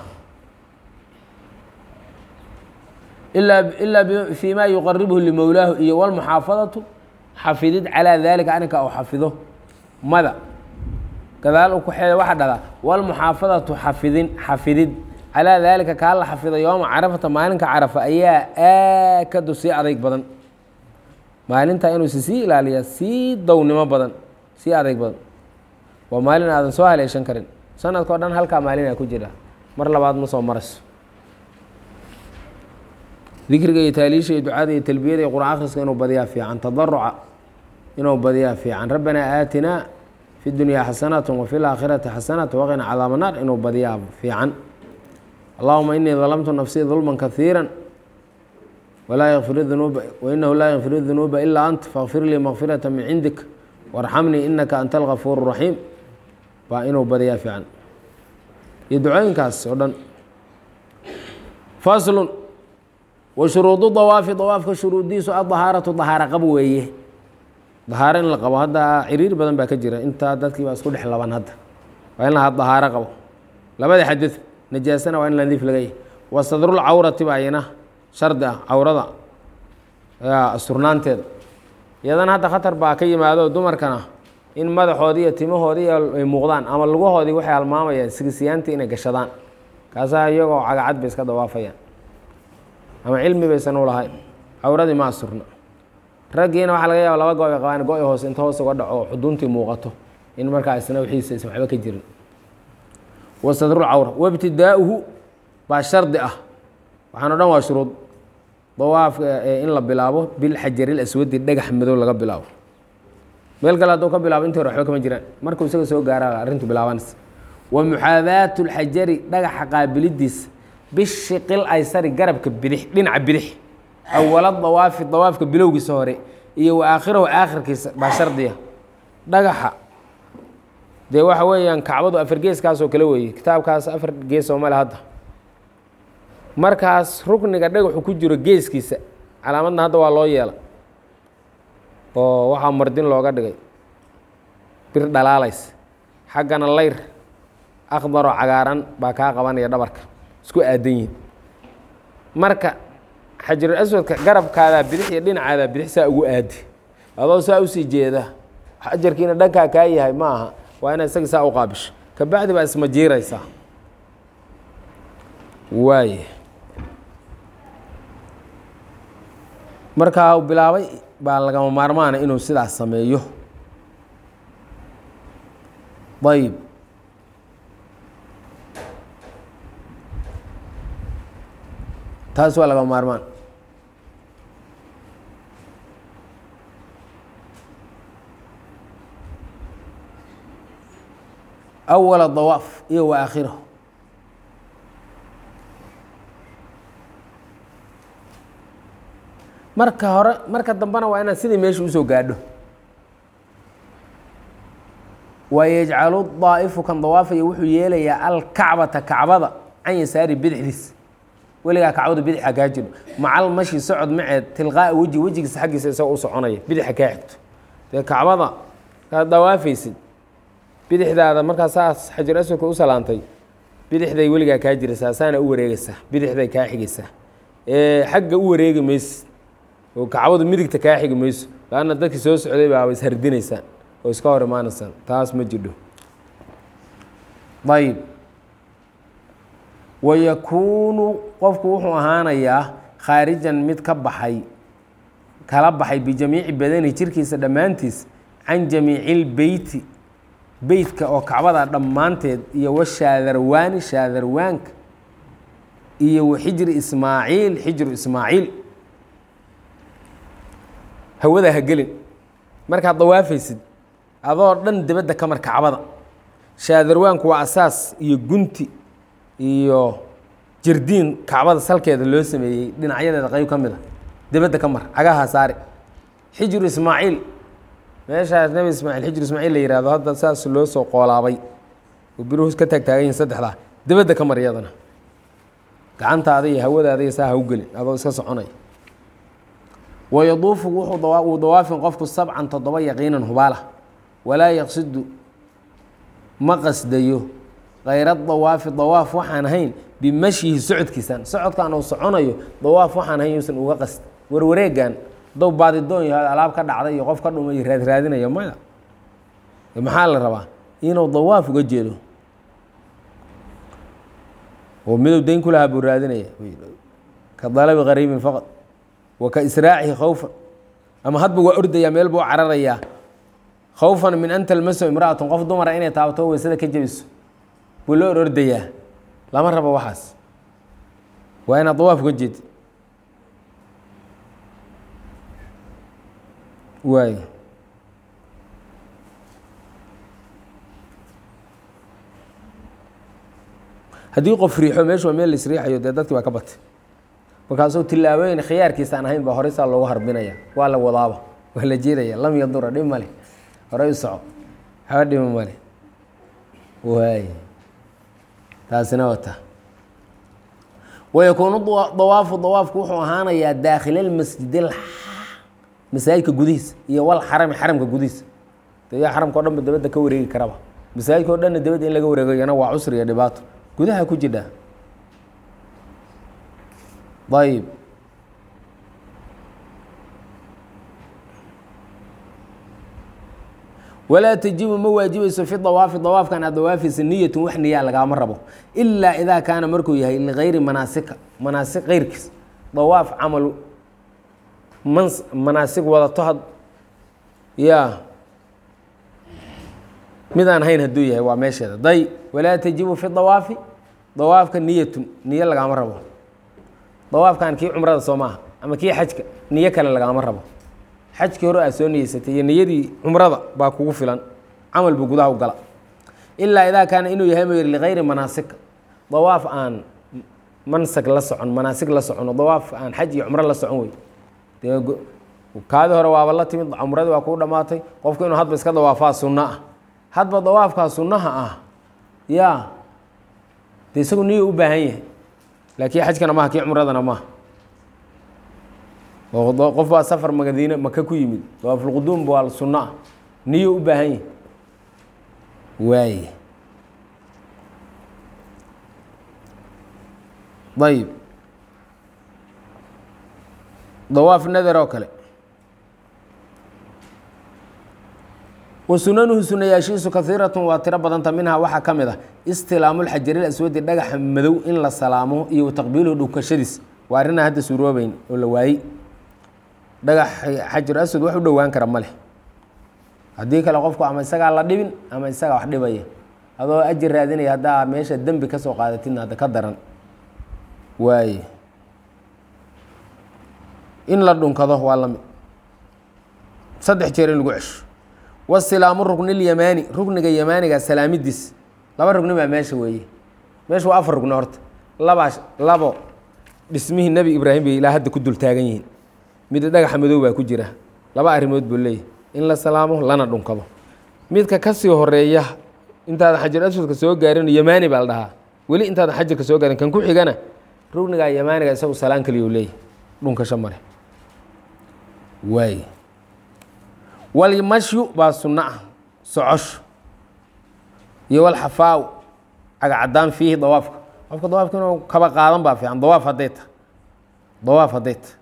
ilaa fi ma yuqaribhu limowlaahu iyo wاlmuxaafadatu xafidid calىa dalika arrinka u xafido mada gadaal u kuxeeda waxaa dhahdaa wاlmuxaafadatu xafidin xafidid calىa dalika kaa la xafido yooma carafata maalinka carafa ayaa aakadu sii adayg badan maalinta inuusa sii ilaaliya sii downimo badan sii adayg badan waa maalin aadan soo haleeshan karin sanadka o dhan halkaa maalinaa ku jira mar labaad ma soo marayso dikriga iyo taaliisha iyo ducada iyo talbiyada iyo quraan akhriska inuu badiyaa fiican tadaruca inuu badiyaa fiican rabbanaa aatinaa fi dunyaa xasanat wafi laakhirati xasanat waqina cadaaba naar inuu badiyaa fiican allahuma inii dalamtu nafsii dulman kaiira walaa yakfir dunuuba wainahu laa yakfir dunuuba ilaa ant fakfir lii makfirata min cindik warxamnii inaka anta algafuur raxiim baa inuu badiyaa fiican iyo ducooyinkaas oo dhan faslun wa shuruudu dawaafi dawaafka shuruudiisu adahaaratu dahaaro qab weeye dahaaro in la qabo hadda ciriir badan baa ka jira intaa dadkii baa isku dhex laban hadda waa in la dahaaro qabo labada xadid najaasana waa in nadiif laga yahy wa sadrulcawrati baa iyana shardi ah cawrada asturnaanteeda iyadana hadda khatar baa ka yimaado dumarkana in madaxoodii iyo timahoodii ay muuqdaan ama lugahoodii waxay halmaamayaan sigisiyaantii inay gashadaan kaasaa iyagoo cagacad bay iska dawaafayaan ama cilmi baysan u lahayn cawradii ma asturna raggiina waxaa laga yaaba laba go ay qabaan go-i hoose inta hoos uga dhaco xuduntii muuqato in markaa isna wixiisa aysan waxba ka jirin wa sadrulcawra wabtidaa'uhu baa shardi ah waxaan o dhan waa shuruud dawaafka in la bilaabo bilxajaril aswadi dhagax madow laga bilaabo meel kale hadduu ka bilaabo intii hore waxba kama jiraan markuu isaga soo gaara arrintu bilaabanaysa wa muxaadaatu lxajari dhagaxa qaabilidiisa bishiqil aysari garabka bidix dhinaca bidix awala dawaafi dawaafka bilowgiisa hore iyo wa aakhirahu aakhirkiisa baa shardiya dhagaxa dee waxa weeyaan kacbadu afar geeskaasoo kale weeye kitaabkaas afar gees oo male hadda markaas rukniga dhagaxu ku jiro geeskiisa calaamadna hadda waa loo yeela oo waxaa mardin looga dhigay bir dhalaalays xaggana layr akdaroo cagaaran baa kaa qabanaya dhabarka isku aadan yihin marka xajarul aswadka garabkaadaa bidix iyo dhinacaadaa bidix saa ugu aadi adoo saa usii jeeda xajarkiina dhankaa kaa yahay ma aha waa inaad isaga saa u qaabisho kabacdi baa isma jiiraysaa waay markaa bilaabay baa lagama maarmaana inuu sidaas sameeyo ayb taas waa lagama maarmaan awala dawaaf iyo wa aakhirahu marka hore marka dambena waa inaad sidii meesha usoo gaadho wayajcalu daa'ifu kan dawaafaya wuxuu yeelayaa alkacbata kacbada can yasaari bidixdiis weligaa kacbadu bidixa kaa jiro macal mashi socod maceed tilqaa'a weji wejigiisa xaggiisa isagoo u soconaya bidixa kaa xigto dee kacbada kaad dawaafaysid bidixdaada markaa saas xajar aswadka u salaantay bidixday weligaa kaa jiraysaa saana u wareegaysaa bidixday kaa xigaysaa xagga u wareegi mayse oo kacbadu midigta kaa xigi mayso laanna dadkii soo socday baaba ishardinaysaan oo iska hor imaanaysaan taas ma jirdho ayib wayakuunu qofku wuxuu ahaanayaa khaarijan mid ka baxay kala baxay bijamiici badani jirkiisa dhammaantiis can jamiici lbeyti beytka oo kacbada dhammaanteed iyo washaadarwaani shaadarwaanka iyo waxijri ismaaciil xijru ismaaciil hawada ha gelin markaad dawaafaysid adoo dhan dibadda ka mar kacbada shaadarwaanku waa asaas iyo gunti iyo jirdiin kacbada salkeeda loo sameeyey dhinacyadeeda qayb ka mid a dibadda ka mar cagaha saari xijru ismaaciil meeshaas nebi ismaaciil xijru ismaaciil la yihahdo hadda saas loo soo qoolaabay oo biruhu ka taagtaagan yihin saddexdaa dibadda ka mar iyadana gacantaada iyo hawadaada iyo saa ha u gelin adoo iska soconaya wayaduufu wuu dawaafin qofku sabcan toddoba yaqiinan hubaala walaa yaqsidu ma qasdayo kayra dawaafi dawaaf waxaan ahayn bimashyihi socodkiisan socodkan uu soconayo dawaaf waxaan ahayn yuusan uga qasd warwareegan dow baadidoon yahay alaab ka dhacday iyo qof ka dhumay raadraadinaya maya maxaa la rabaa inuu dawaaf uga jeedo oo midow dayn ku lahaa buu raadinaya ka dalabi qariibin faqad wa ka israacihi khawfan ama hadba waa ordayaa meel buu cararayaa khawfan min an talmaso imra'atun qof dumara inay taabato weysada ka jebiso buu loo orordayaa lama rabo waxaas waa inaad dawaaf uga jeed waay haddii qof riixo meeshu waa meel la isriixayo dee dadki waa ka batay markaasuu tillaabooyin khiyaarkiisa aan ahayn baa horey saa loogu harbinaya waa la wadaaba waa la jeedaya lam yadura dhib male horey u soco waxba dhima male waay taasina wata wayakuunu dawaafu dawaafku wuxuu ahaanayaa daakhila lmasjid masaajidka gudihiisa iyo wal xarami xaramka gudihiisa de yaa xaramka o dhan ba dabadda ka wareegi karaba masaajidka o dhanna dabadda in laga wareegayana waa cusri iyo dhibaato gudaha ku jidha ayb walaa tajibu ma waajibayso fi dawaafi dawaafkan aad dawaafaysa niyatun wax niyaa lagaama rabo ilaa idaa kaana markuu yahay ligayri manaasika manaasik keyrkiis dawaaf camal mans manaasig wadato had ya midaan hayn hadduu yahay waa meesheeda day walaa tajibu fi dawaafi dawaafka niyatun niyo lagaama rabo dawaafkan kii cumrada soo maaha ama kii xajka niyo kale lagaama rabo xajkii hore aad soo niyeysatay iyo niyadii cumrada baa kugu filan camal buu gudaha u gala ilaa idaa kaana inuu yahay mayr ligayri manaasika dawaaf aan mansag la socon manaasig la socono dawaaf aan xaj iyo cumro la socon wey dee kaadi hore waaba la timid cumradii waa kuu dhammaatay qofku inuu hadba iska dawaafaa sunno ah hadba dawaafkaa sunnaha ah yaa de isagu niyo u baahan yahay laakiin xajkana maha kii cumradana maaha oo qof baa safar magadiine maka ku yimid dawaafulquduum waa sunno ah niyo u baahan yahay waay ayib dawaaf nader oo kale wa sunanuhu sunayaashiisu kaiiratun waa tiro badanta minhaa waxaa ka mid ah istilaamulxajaril aswadi dhagaxa madow in la salaamo iyo taqbiiluhu dhunkashadiis waa arrinaa hadda suuroobeyn oo la waayey dhagax xajar aswad wax u dhowaan kara ma leh haddii kale qofku ama isagaa la dhibin ama isagaa wax dhibaya adoo ajir raadinaya haddaa meesha dembi ka soo qaadatidna hadda ka daran waaye in la dhunkado waa lamid saddex jeer in lagu cesho wasilaamu ruknilyamaani rukniga yamaaniga salaamidiis laba rugni baa meesha weeye meesha waa afar rugni horta labaa labo dhismihii nebi ibraahim bay ilaa hadda ku dul taagan yihiin mid dhagaxa madow baa ku jira laba arrimood buu leeyahy in la salaamo lana dhunkado midka kasii horeeya intaadan xajar aswadka soo gaarin yamaani baa la dhahaa weli intaadan xajarka soo gaarin kan ku xigana rugniga yamaaniga isagu salaan kaliya u leeyahy dhunkasho male waay walmashyu baa sunno ah socosho iyo walxafaaw cagacadaan fiihi dawaafka qofka dawaafka inuu kaba qaadan baa fiican dawaaf hadday ta dawaaf hadday ta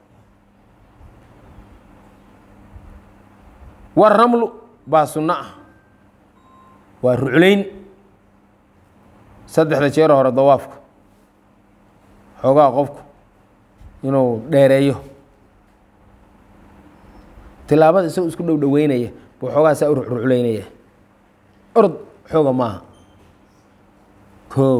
waramlu baa sunno ah waa ruclayn saddexda jeer hore dawaafka xoogaa qofku inuu dheereeyo tilaabada isagoo isku dhow dhoweynaya buu xoogaa saa u rucruclaynaya orod xooga maaha kow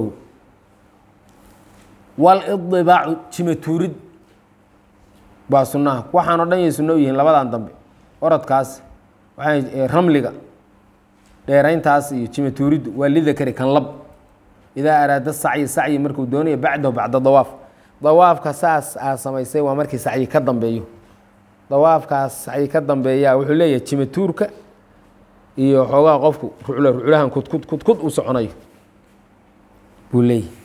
walidibaacu jimatuurid baa sunnaha waxaanoo dhan yay sunno u yihiin labadan dambe orodkaas waxaa ramliga dheerayntaas iyo jimatuuriddu waa lidakari kan lab idaa araada sacyi sacyi markuu doonayo bacdahu bacda dawaaf dawaafka saas aa samaysay waa markii sacyi ka dambeeyo dawaafkaas sacyi ka dambeeyaa wuxuu leeyahay jimatuurka iyo xoogaha qofku ruclo ruclahan kudkud kudkud uu soconayo buu leeyahy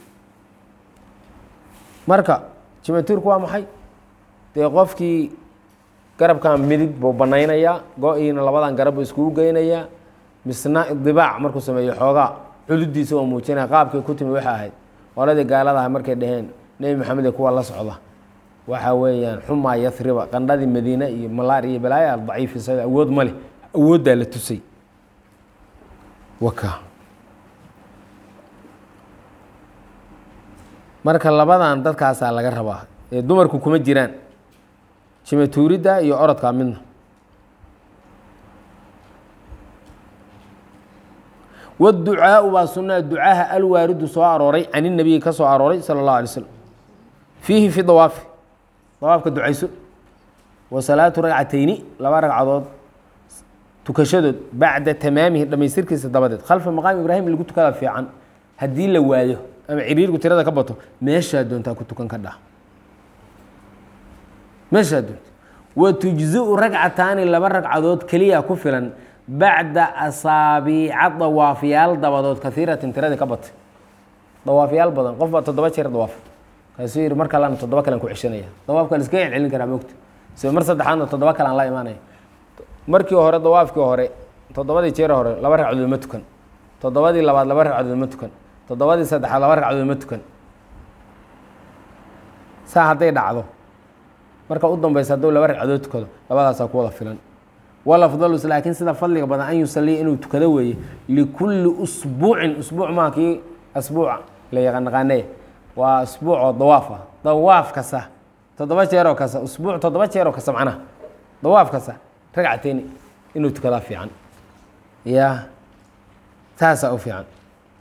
marka jimatuurku waa maxay dee qofkii garabkan midig buu banaynayaa go-iina labadan garab buu iskugu geynayaa misna idibaac markuu sameeyo xoogaa cududiisa oo muujinaya qaabkay ku timi waxa ahayd qoladii gaaladaha markay dhaheen nebi maxamed ee kuwa la socda waxa weeyaan xumaa yasriba qandhadii madiine iyo malaar iyo balaaya daciifisa awood ma leh awooddaa la tusay waka marka labadan dadkaasaa laga rabaa ee dumarku kuma jiraan shimatuuridda iyo orodka midna wاducaaءu baa sunaa ducaaha alwaaridu soo arooray can الnabiyi ka soo arooray salى الlaه alay slm fiihi fi dawaafi dawaafka ducayso wa salaatu ragcatayni laba ragcadood tukashadood bacda tamaamihi dhamaystirkiisa dabadeed khalfa maqaam ibraahim lagu tukada fiican haddii la waayo ama ciriirku tirada ka bato meeshaa doontaa ku tukan ka dha meeshaa doonta wa tujziu ragcataani laba ragcadood keliya ku filan bacda asaabiica dawaafyaal dabadood kaiiratin tiradii ka batay dawaafyaal badan qof baa toddoba jeer dawaaf kaasuu yihi mar kalena toddoba kalean ku ceshanaya dawaafka la iskaga celcelin karaa mogta sida mar saddexaadna toddoba kalean la imaanaya markii hore dawaafkii hore toddobadii jeer hore laba ragcadood ma tukan toddobadii labaad laba ragcadood ma tukan toddobadii saddexaad laba ragcadood ma tukan saa hadday dhacdo marka u dambeysa hadduu laba ragcadood tukado labadaasaa ku wada filan walafdalus laakiin sida fadliga badan an yusaliya inuu tukado weeye likulli usbuucin usbuuc maa kii asbuuca la yaqanaqaanaya waa asbuuc oo dawaaf ah dawaaf kasta toddoba jeeroo kasta usbuuc toddoba jeeroo kasta macnaha dawaaf kasta ragcateyni inuu tukadaa fiican ya taasaa u fiican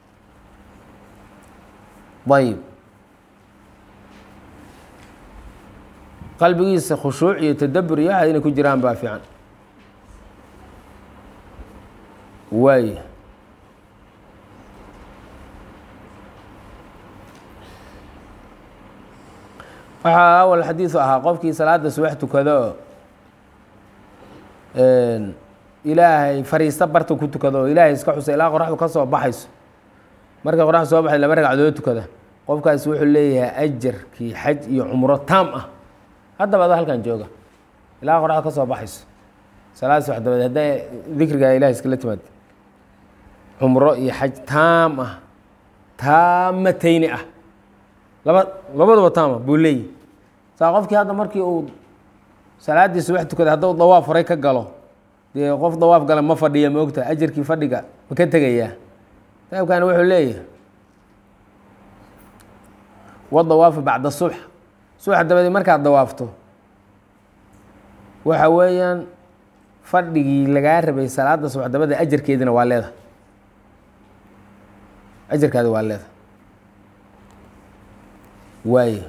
ayib qalbigiisa khushuuc iyo tadabur iyo waxa inay ku jiraan baa fiican waay waxaa awal xadiisu ahaa qofkii salaada subax tukado ilaahay fariista barta ku tukado oo ilaahay iska xusa ilaa qoraxdu ka soo baxayso markay qoraxdu soo baxay laba ragcadood tukada qofkaasi wuxuu leeyahay ajarkii xaj iyo cumro taam ah haddaba ada halkan jooga ilaa qoraxdu ka soo baxayso salaad subax dabadeed hadday dikriga ilahay iskala timaad cumro iyo xaj taam ah taamatayni ah laba labadaba taama buu leeyahy saa qofkii hadda markii uu salaaddii subax tukaday hadduu dawaaf horay ka galo dee qof dawaaf gala ma fadhiya ma ogta ajarkii fadhiga ma ka tegayaa kitaabkani wuxuu leeyahay wadawaafu bacda subx subax dabadeed markaad dawaafto waxa weeyaan fadhigii lagaa rabay salaada subax dabada ajarkeedina waa leeda ajarkaadi waa leeda waay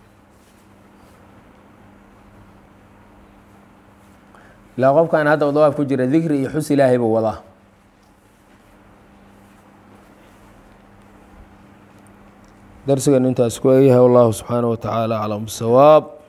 ilaa qofkan hadda u dawaaf ku jira dikri iyo xus ilaahay buu wadaa darsigan intaas ku eegyahay wallahu subxaanaه wa tacaala aclam bisawaab